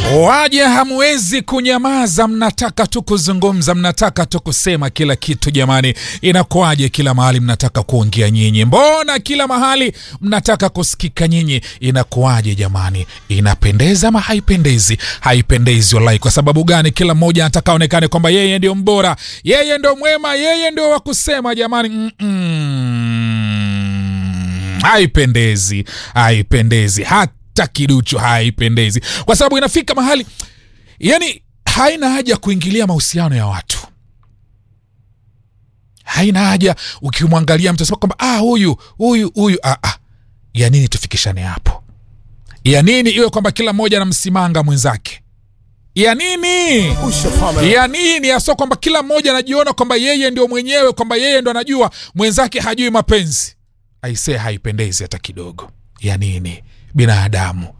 Waje hamwezi kunyamaza, mnataka tu kuzungumza, mnataka tu kusema kila kitu. Jamani, inakuwaje? Kila mahali mnataka kuongea nyinyi, mbona kila mahali mnataka kusikika nyinyi? Inakuwaje jamani? Inapendeza ama haipendezi? Haipendezi wallahi. Kwa sababu gani? Kila mmoja anataka aonekane kwamba yeye ndio mbora, yeye ndio mwema, yeye ndio wa kusema. Jamani, Mm-mm. haipendezi, haipendezi hata kiduchu, haipendezi kwa sababu inafika mahali yani haina haja kuingilia mahusiano ya watu haina haja ukimwangalia mtu sema kwamba ah, huyu huyu huyu ah, ah. ya nini tufikishane hapo ya nini iwe kwamba kila mmoja anamsimanga mwenzake ya nini ya nini aso kwamba kila mmoja anajiona kwamba yeye ndio mwenyewe kwamba yeye ndo anajua mwenzake hajui mapenzi aisee haipendezi hata kidogo ya nini binadamu